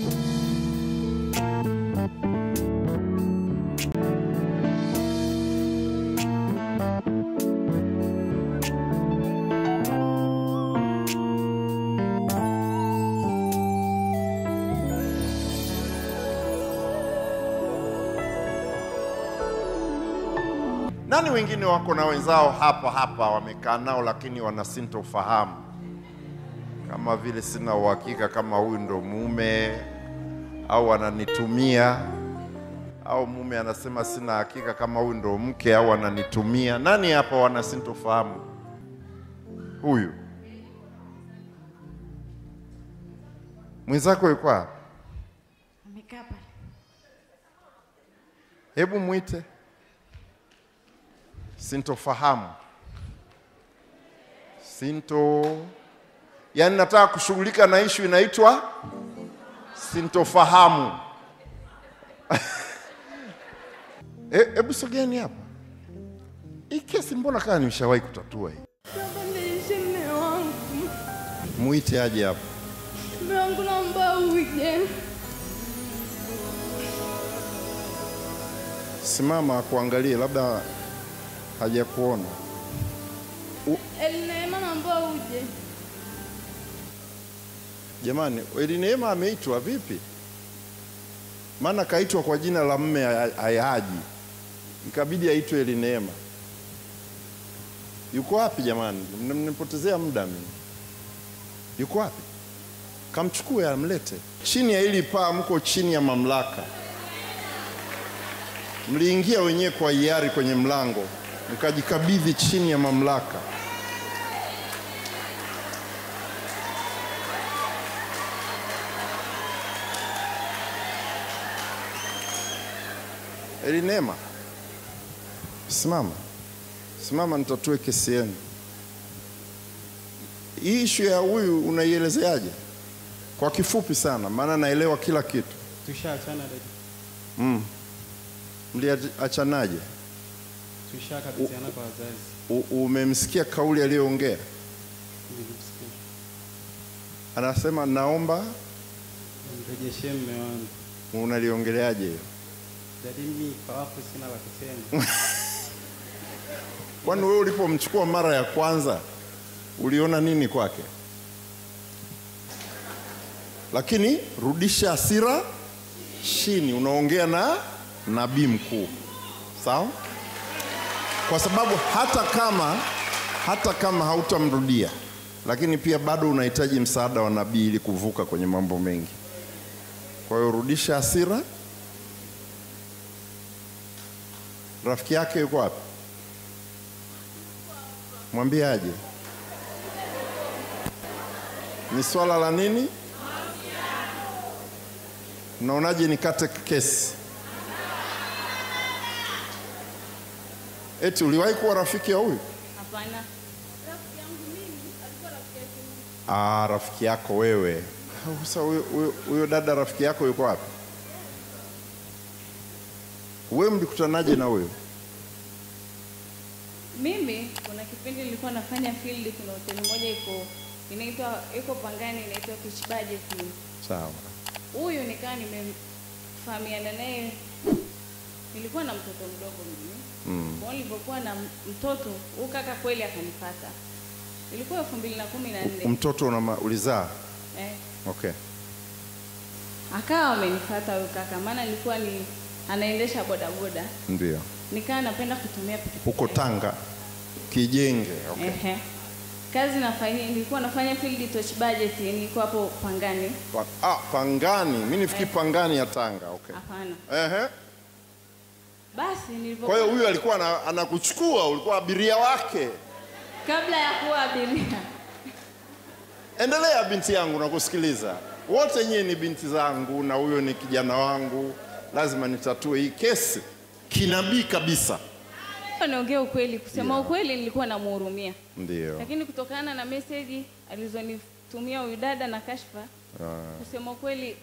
Nani wengine wako na wenzao hapa hapa wamekaa nao, lakini wana sintofahamu, kama vile sina uhakika kama huyu ndo mume au ananitumia, au mume anasema sina hakika kama huyu ndo mke au ananitumia. Nani hapa wana sintofahamu? Huyu mwenzako yuko hapa, Amekaa pale. hebu mwite. Sintofahamu, sinto, yaani nataka kushughulika na ishu inaitwa sintofahamu. E- Hebu sogeni hapa. Hii kesi mbona kama nimeshawahi kutatua hii? Baba, nilishe mme wangu. Mwite aje hapa. Mme wangu naomba uje. Simama akuangalie, labda hajakuona. Elneema naomba uje. Jamani, Eli Neema ameitwa vipi? Maana kaitwa kwa jina la mme haya- hayaji, ikabidi aitwe Eli Neema. Yuko wapi jamani? Mna- Mnanipotezea muda mimi. Yuko wapi? Kamchukue amlete. Chini ya hili paa mko chini ya mamlaka. Mliingia wenyewe kwa hiari kwenye mlango, mkajikabidhi chini ya mamlaka. Elinema, simama, simama, nitatue kesi yenu. Hii ishu ya huyu unaielezeaje? Kwa kifupi sana, maana naelewa kila kitu. Tushaachana dada, Mm. Mliachanaje? tushakabidhiana kwa wazazi. U- Umemsikia kauli aliyoongea? Nilimsikia Anasema naomba, mrejeshee mme wangu. unaliongeleaje hiyo? Dadi, mimi kwa wapo sina la kusema. Kwani wewe ulipomchukua mara ya kwanza uliona nini kwake? Lakini rudisha hasira chini, unaongea na nabii mkuu, sawa? Kwa sababu hata kama hata kama hautamrudia, lakini pia bado unahitaji msaada wa nabii ili kuvuka kwenye mambo mengi. Kwa hiyo rudisha hasira. Rafiki yake yuko wapi? Mwambie aje. Ni swala la nini? Mnaonaje nikate kesi? Eti uliwahi kuwa rafiki ya huyu? Hapana. Ah, rafiki yako wewe. Sasa huyo- huyo- huyo dada rafiki yako yuko wapi? Wewe mlikutanaje na huyo? Mimi kuna kipindi nilikuwa nafanya field, kuna hoteli moja iko inaitwa iko Pangani, inaitwa Beach Budget. Sawa. Huyu nikawa nimefahamiana naye, nilikuwa na mtoto mdogo mimi Mm. kwa hiyo nilipokuwa na mtoto huyu kaka kweli akanipata, ilikuwa elfu mbili na kumi na nne Mtoto una ulizaa? eh, Okay. akawa amenifata huyu kaka, maana nilikuwa ni anaendesha bodaboda, Ndio. nikawa napenda kutumia pikipiki Huko yake. Tanga Kijenge. Okay. Ehe. Kazi nafanya nilikuwa nafanya field touch budget, nilikuwa hapo Pangani. Pa, ah, Pangani. Mimi nifikiri Pangani ya Tanga. Okay. Hapana. Ehe. Basi nilipo Kwa hiyo huyu alikuwa ana- anakuchukua, ulikuwa abiria wake. kabla ya kuwa abiria Endelea binti yangu, nakusikiliza. Wote nyie ni binti zangu na huyo ni kijana wangu, lazima nitatue hii kesi kinabii kabisa. niongee ukweli, kusema Yeah. ukweli nilikuwa namhurumia, Ndio. lakini kutokana na meseji alizonitumia huyu dada na kashfa, kusema ukweli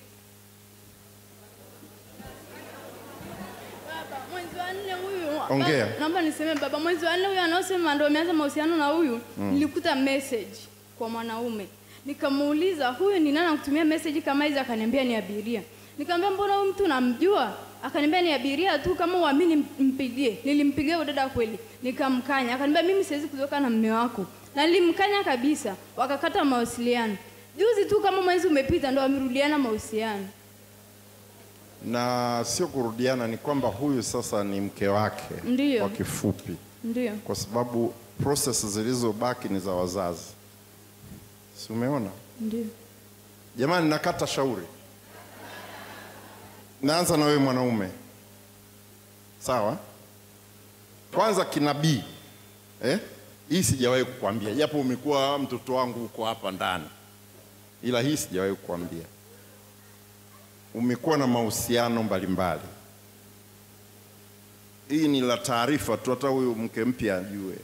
Baba, mwezi wa nne huyu Ongea. Baba, naomba niseme baba, mwezi wa nne huyu anaosema ndo ameanza mahusiano na huyu nilikuta message kwa mwanaume Nikamuuliza, huyu ni nani anakutumia message kama hizi? Akaniambia ni abiria. Nikamwambia, mbona huyu mtu namjua? Akaniambia ni abiria tu, kama uamini mpigie. Nilimpigia huyo dada kweli, nikamkanya. Akaniambia mimi siwezi kutoka na mume wako, na nilimkanya kabisa, wakakata mawasiliano. Juzi tu kama mwezi umepita, ndo wamerudiana mahusiano. na sio kurudiana, ni kwamba huyu sasa ni mke wake Ndiyo. kwa kifupi, Ndio, kwa sababu process zilizobaki ni za wazazi, si umeona? ndio. Jamani, nakata shauri. Naanza na wewe mwanaume, sawa? Kwanza kinabii eh? Hii sijawahi kukwambia, japo umekuwa mtoto wangu uko hapa ndani, ila hii sijawahi kukwambia. Umekuwa na mahusiano mbalimbali. Hii ni la taarifa tu, hata huyu mke mpya ajue.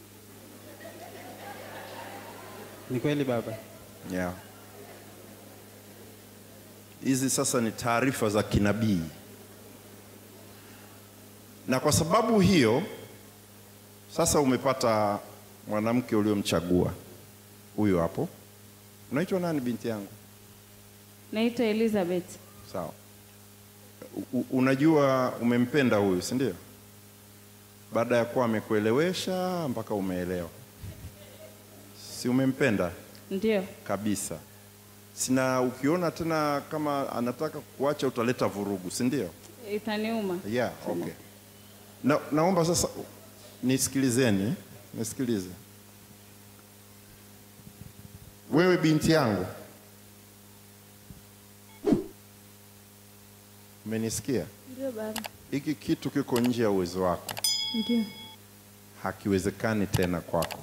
Ni kweli baba? Yeah. Hizi sasa ni taarifa za kinabii, na kwa sababu hiyo sasa umepata mwanamke uliomchagua huyo hapo. Unaitwa nani binti yangu? Naitwa Elizabeth. Sawa. U- u- unajua umempenda huyu, si ndio? Baada ya kuwa amekuelewesha mpaka umeelewa, si umempenda? Ndio, kabisa. Sina ukiona tena kama anataka kuacha utaleta vurugu, si ndio? itaniuma. Yeah, okay. Na, naomba sasa nisikilizeni, nisikilize. Wewe binti yangu, umenisikia? Ndio baba. Hiki kitu kiko nje ya uwezo wako, Ndio. hakiwezekani tena kwako.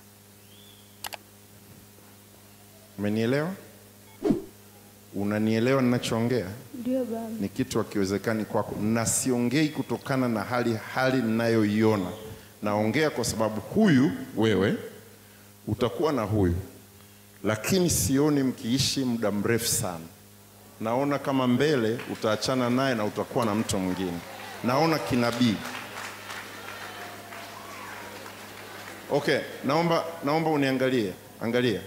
Umenielewa? Unanielewa ninachoongea? Ndio baba. Ni kitu hakiwezekani kwako, na siongei kutokana na hali hali ninayoiona. Naongea kwa sababu huyu wewe utakuwa na huyu, lakini sioni mkiishi muda mrefu sana. Naona kama mbele utaachana naye na utakuwa na mtu mwingine. Naona kinabii. Okay, naomba naomba uniangalie, angalia.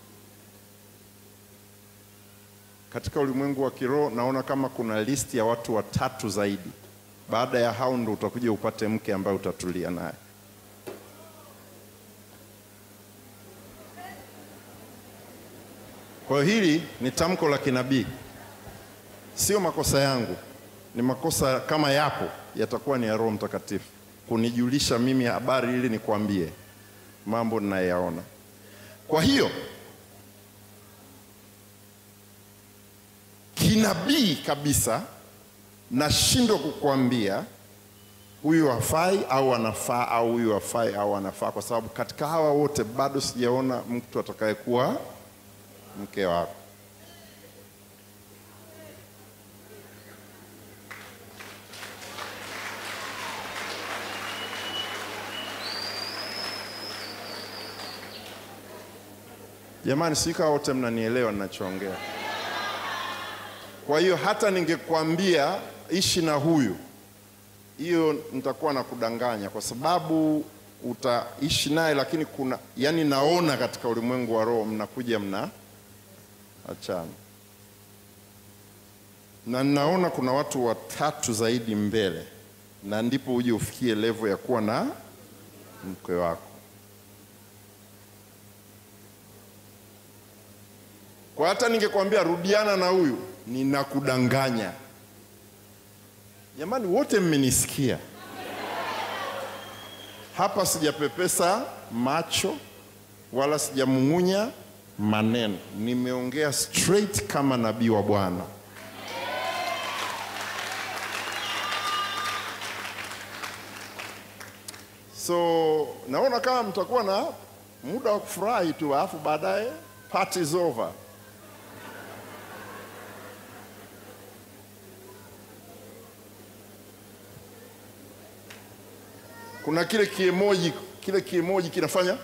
Katika ulimwengu wa kiroho naona kama kuna listi ya watu watatu zaidi. Baada ya hao ndo utakuja upate mke ambaye utatulia naye. Kwa hiyo hili ni tamko la kinabii, sio makosa yangu, ni makosa kama yapo yatakuwa ni ya Roho Mtakatifu kunijulisha mimi habari ili nikwambie mambo ninayaona. Kwa hiyo kinabii kabisa nashindwa kukuambia huyu hafai au anafaa au huyu hafai au anafaa, kwa sababu katika hawa wote bado sijaona mtu atakayekuwa mke wako. Jamani, sika wote mnanielewa ninachoongea. Kwa hiyo hata ningekwambia ishi na huyu, hiyo nitakuwa na kudanganya, kwa sababu utaishi naye, lakini kuna yani, naona katika ulimwengu wa roho mnakuja mna achana, na ninaona kuna watu watatu zaidi mbele, na ndipo uje ufikie level ya kuwa na mke wako. Kwa hata ningekwambia rudiana na huyu, ninakudanganya. Jamani, wote mmenisikia hapa, sijapepesa macho wala sijamung'unya maneno, nimeongea straight kama nabii wa Bwana. So naona kama mtakuwa na muda wa kufurahi tu, alafu baadaye party is over. kuna kile kiemoji kile kiemoji kinafanya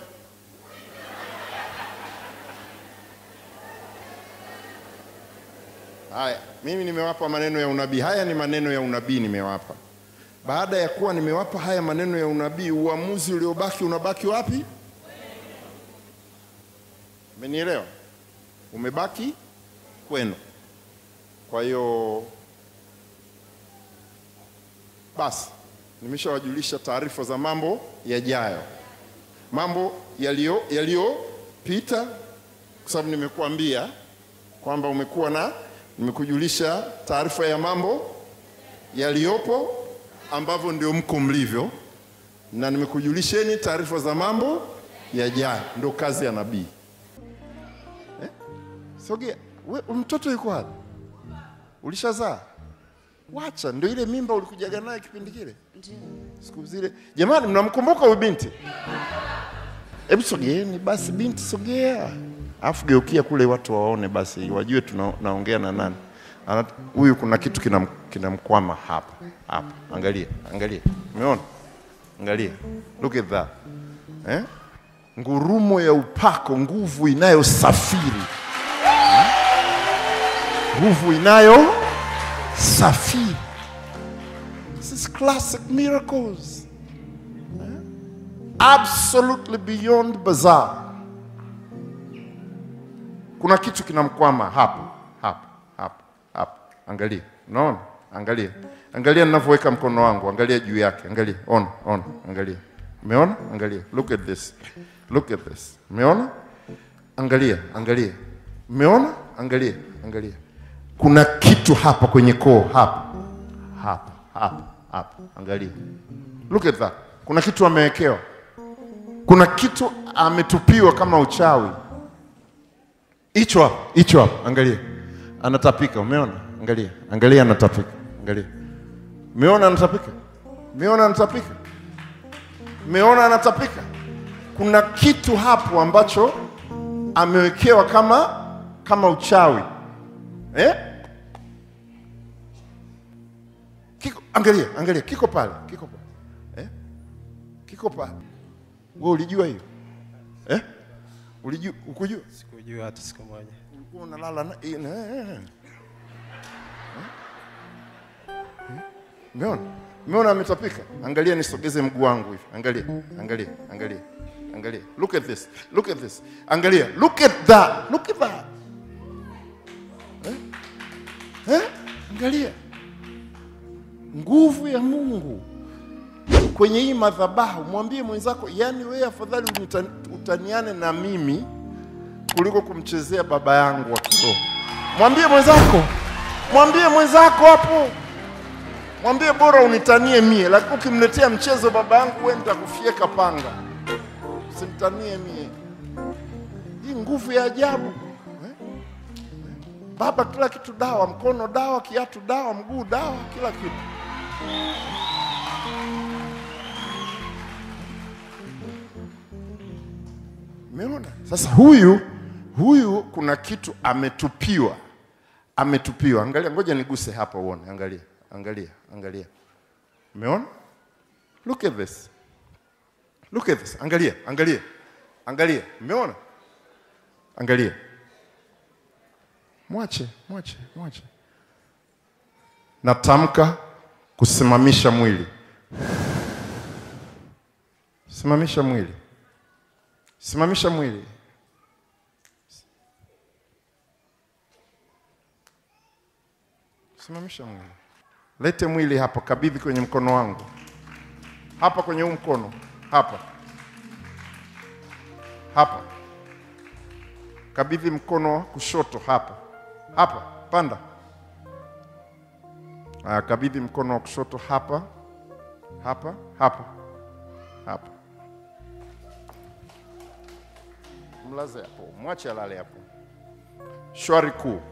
haya. Mimi nimewapa maneno ya unabii. Haya ni maneno ya unabii nimewapa. Baada ya kuwa nimewapa haya maneno ya unabii, uamuzi uliobaki unabaki wapi? Umenielewa? umebaki kwenu. Kwa hiyo basi, nimeshawajulisha taarifa za mambo yajayo, mambo yaliyo yaliyopita, kwa sababu nimekuambia kwamba umekuwa na, nimekujulisha taarifa ya mambo yaliyopo ambavyo ndio mko mlivyo, na nimekujulisheni taarifa za mambo yajayo, ndio kazi ya nabii. Eh? Sogea, we, mtoto yuko wapi? Ulishazaa? Wacha, ndio ile mimba ulikujaga naye kipindi kile siku zile. Jamani, mnamkumbuka huyu binti? Hebu sogeeni basi, binti sogea, alafu geukia kule watu waone basi, wajue tunaongea na nani. Ana- Huyu kuna kitu kinam- kinamkwama hapa hapa. Angalia, angalia, umeona? Angalia, look at that eh? Ngurumo ya upako, nguvu inayosafiri, nguvu inayosafiri. This is classic miracles. Absolutely beyond bizarre. Kuna kitu kinamkwama hapa hapa hapa hapa. Angalia, unaona? Angalia, angalia ninavyoweka mkono wangu, angalia juu yake, angalia, ona, ona, angalia. Umeona? Angalia, look at this, look at this. Umeona? Angalia, angalia. Umeona? Angalia, angalia. Kuna kitu hapa kwenye koo, hapa hapa hapa hapa, angalia. Look at that. Kuna kitu amewekewa, kuna kitu ametupiwa kama uchawi. Hicho hapo, hicho hapo, angalia, anatapika. Umeona? Angalia, angalia, anatapika. Angalia, umeona anatapika? Umeona anatapika? Umeona anatapika? Kuna kitu hapo ambacho amewekewa kama kama uchawi eh? Kiko, angalia, angalia, kiko pale, kiko pale eh? Kiko pale. Wewe ulijua hiyo eh? Ulijua, ukujua? Sikujua hata siku moja. Ulikuwa unalala na eh, eh, eh. Umeona? Umeona ametapika? Angalia nisogeze mguu wangu hivi. Angalia, angalia, angalia. Angalia. Look at this. Look at this. Angalia. Look at that. Look at that. Eh? Eh? Angalia. Nguvu ya Mungu kwenye hii madhabahu. Mwambie mwenzako, yani wewe afadhali unita- utaniane na mimi kuliko kumchezea baba yangu wa kiroho. Mwambie mwenzako, mwambie mwenzako hapo, mwambie bora unitanie mie, lakini ukimletea mchezo baba yangu, wewe nitakufyeka panga. Usimtanie mie. Hii nguvu ya ajabu eh? Baba, kila kitu dawa, mkono dawa, kiatu dawa, mguu dawa, kila kitu. Umeona? Sasa huyu huyu kuna kitu ametupiwa, ametupiwa. Angalia, ngoja niguse hapa uone. Angalia, angalia, angalia. Umeona? Look at this, look at this. Angalia, angalia, angalia. Umeona? Angalia, mwache, mwache, mwache. Natamka kusimamisha mwili, simamisha mwili Simamisha mwili. Simamisha mwili. Lete mwili hapa, kabidhi kwenye mkono wangu. Hapa kwenye huu mkono. Hapa. Hapa. Kabidhi mkono wa kushoto hapa. Hapa, panda. Aya, kabidhi mkono wa kushoto hapa. Hapa, hapa. Hapa. mlaze hapo, mwache alale hapo. Shwari kuu,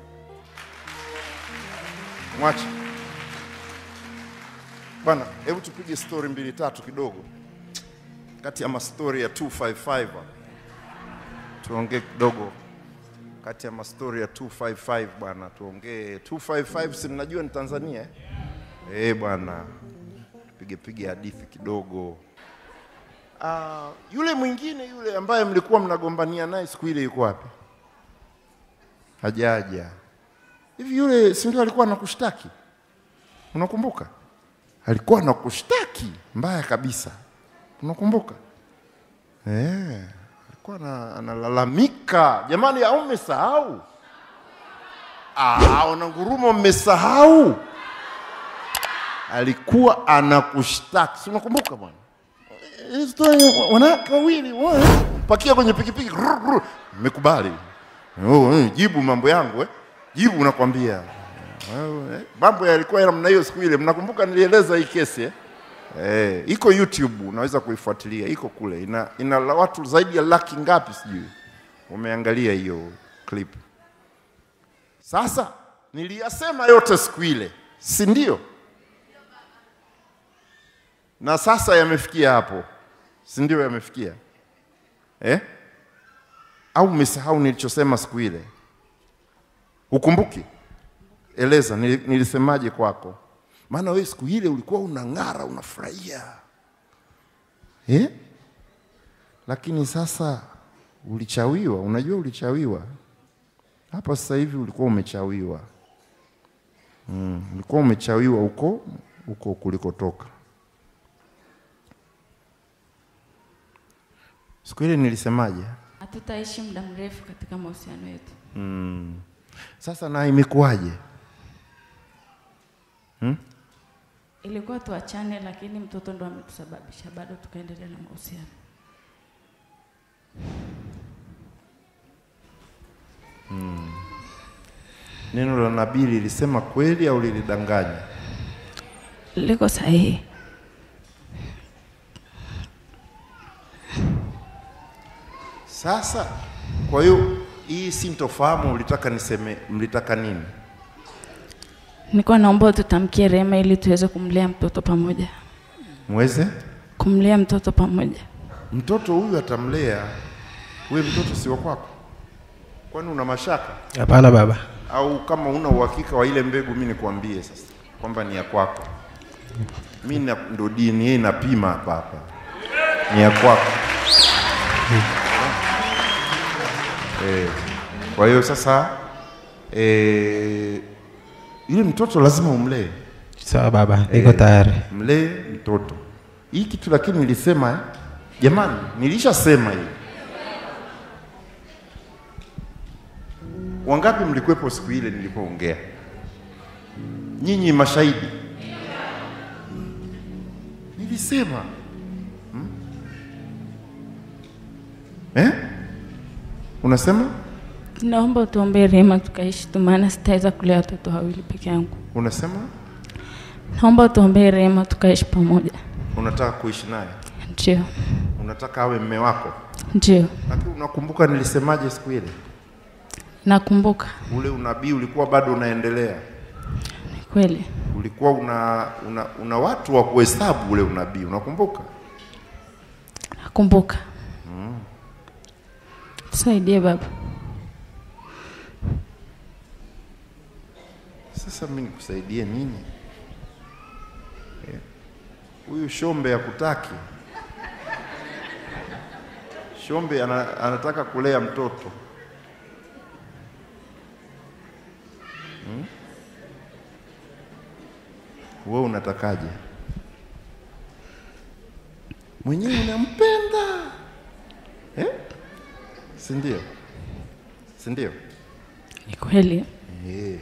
mwache bwana. Hebu tupige stori mbili tatu kidogo, kati ya mastori ya 255 tuongee kidogo, kati ya mastori ya 255 bwana, tuongee 255. Si mnajua ni Tanzania eh? Eh bwana, tupige pige hadithi kidogo. Ah, yule mwingine yule ambaye mlikuwa mnagombania naye siku ile yuko wapi? Hajaja. Hivi yule si ndio alikuwa anakushtaki? Unakumbuka? Alikuwa anakushtaki mbaya kabisa. Unakumbuka? Eh, alikuwa alikuwa ana- analalamika, jamani, au mmesahau? Ah, wanangurumo mmesahau. Alikuwa anakushtaki, si unakumbuka bwana? Hii story, wanawake wawili wa- pakia kwenye pikipiki, rrr, rrr. mmekubali? Oh, eh, jibu mambo yangu eh. Jibu nakwambia Wewe, eh, mambo yalikuwa ya namna hiyo siku ile. Mnakumbuka nilieleza hii kesi eh? Eh, iko YouTube unaweza kuifuatilia, iko kule. Ina, ina la- watu zaidi ya laki ngapi sijui wameangalia hiyo clip. Sasa niliyasema yote siku ile, si ndio? Na sasa yamefikia hapo, si ndio? Yamefikia eh? Au umesahau nilichosema siku ile? Ukumbuki? Eleza nili- nilisemaje kwako, maana wewe siku ile ulikuwa unang'ara, unafurahia eh? Lakini sasa ulichawiwa. Unajua ulichawiwa hapa sasa hivi, ulikuwa umechawiwa mm, ulikuwa umechawiwa huko huko kulikotoka. Siku ile nilisemaje? Hatutaishi muda mrefu katika mahusiano yetu. Mm. Sasa na imekuwaje? Ilikuwa tuachane, lakini mtoto ndo ametusababisha bado tukaendelea na mahusiano. Neno la nabii lilisema kweli au lilidanganya? Liko sahihi. Sasa kwa hiyo hii sintofahamu, ulitaka niseme, mlitaka nini? Nilikuwa naomba tutamkie rehema ili tuweze kumlea mtoto pamoja, Mweze kumlea mtoto pamoja. mtoto huyu atamlea. Wewe mtoto si wa kwako, kwani una mashaka? Hapana baba. Au kama una uhakika wa ile mbegu, mi nikwambie sasa kwamba ni ya kwako. Mi na- ndo DNA inapima hapa hapa, ni ya kwako. Eh, kwa hiyo sasa eh, yule mtoto lazima umlee, Sawa baba, niko tayari. mlee mtoto. Hii kitu lakini nilisema eh, jamani, nilishasema hii. Wangapi mlikuwepo siku ile nilipoongea? Nyinyi mashahidi. Nilisema hmm? eh? Unasema Naomba utuombee rehema tukaishi tu, maana sitaweza kulea watoto wawili peke yangu. unasema Naomba utuombee rehema tukaishi pamoja. unataka kuishi naye, Ndio, unataka awe mme wako, ndio, lakini unakumbuka nilisemaje siku ile? nakumbuka. Ule unabii ulikuwa bado unaendelea, Ni kweli, ulikuwa una, una, una watu wa kuhesabu ule unabii, unakumbuka? nakumbuka. Tusaidie baba. Sasa mimi nikusaidie nini? Eh, Huyu shombe hakutaki. Shombe ana, anataka kulea mtoto hmm? Wewe unatakaje? Mwenyewe unampenda eh? Si ndio? Si ndio? Ni kweli, Eh.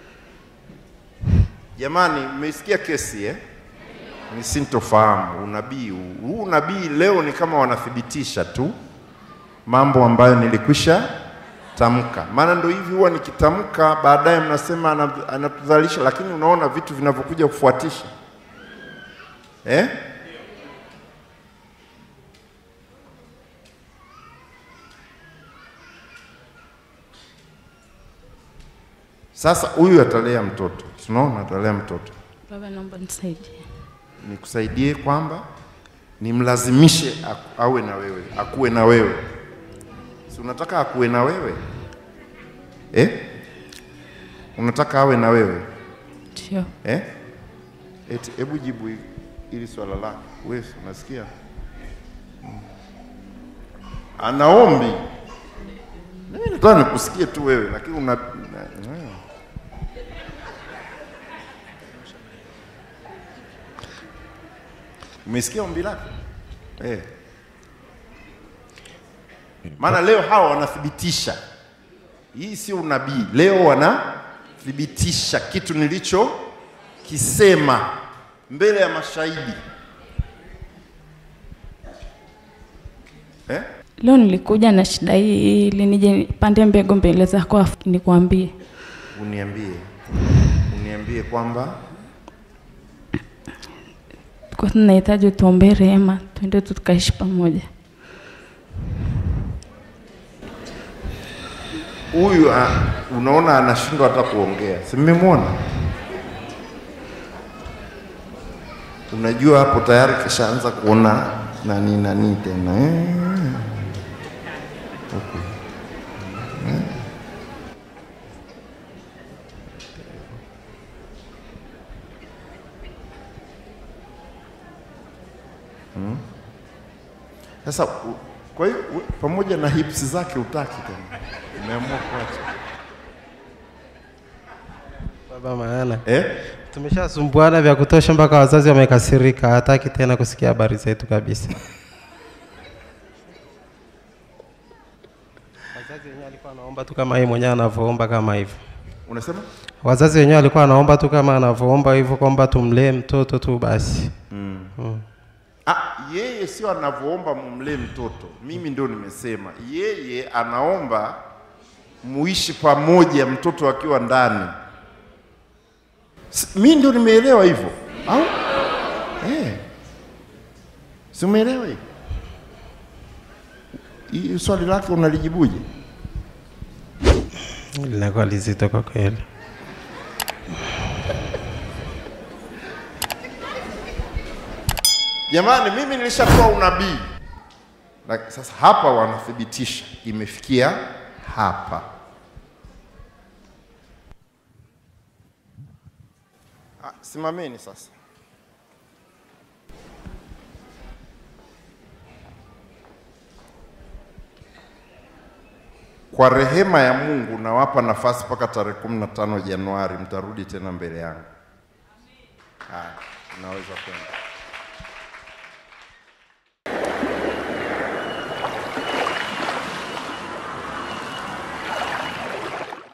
Jamani, mmeisikia kesi eh? Ni sintofahamu unabii huu. Huu unabii leo ni kama wanathibitisha tu mambo ambayo nilikwisha tamka. Maana ndo hivi huwa nikitamka, baadaye mnasema ana- anatudhalisha, lakini unaona vitu vinavyokuja kufuatisha eh? Sasa huyu atalea mtoto, tunaona atalea mtoto. baba, naomba nisaidie. Nikusaidie kwamba nimlazimishe aku- awe na wewe, akuwe na wewe. Si unataka akuwe na wewe eh? Unataka awe na wewe Ndio, eh? Eti, hebu jibu hi- hili swala lako. Wewe si unasikia? Mm. Anaombi. Mimi nataka nikusikie tu wewe, lakini una, una mm. Umesikia ombi lake? Eh. Maana leo hawa wanathibitisha, hii sio unabii. Leo wanathibitisha kitu nilichokisema mbele ya mashahidi eh? Leo nilikuja na shida hii ili nije nipande mbegu mbele zako afu nikwambie. Uniambie, uniambie kwamba Kwa tunahitaji utuombee rehema, twende tu tukaishi pamoja. huyu ah, unaona anashindwa hata kuongea, si mmemwona? Unajua hapo tayari kishaanza kuona nani nani tena eh. Huku. Eh. Hmm. Sasa u- kwa hiyo u- pamoja na hips zake utaki tena, umeamua kuacha Baba, maana eh? tumeshasumbuana vya kutosha mpaka wazazi wamekasirika, hataki tena kusikia habari zetu kabisa. Wazazi wenyewe walikuwa wanaomba tu kama yeye mwenyewe anavyoomba kama hivyo. Unasema Wazazi wenyewe walikuwa wanaomba tu kama anavyoomba hivyo, kwamba tumlee mtoto tu basi. Mm. ah, yeye sio anavyoomba mumlee mtoto. Mimi ndio nimesema yeye anaomba muishi pamoja, mtoto akiwa ndani. Si- Mi ndio nimeelewa hivyo au eh? Si umeelewa hivyo? Hii swali lake unalijibuje? Linakuwa lizito kwa kweli. Jamani, mimi nilishatoa unabii na sasa hapa wanathibitisha imefikia hapa. Ah, Simameni sasa. Kwa rehema ya Mungu nawapa nafasi mpaka tarehe 15 Januari, mtarudi tena mbele yangu. Haya, naweza kwenda.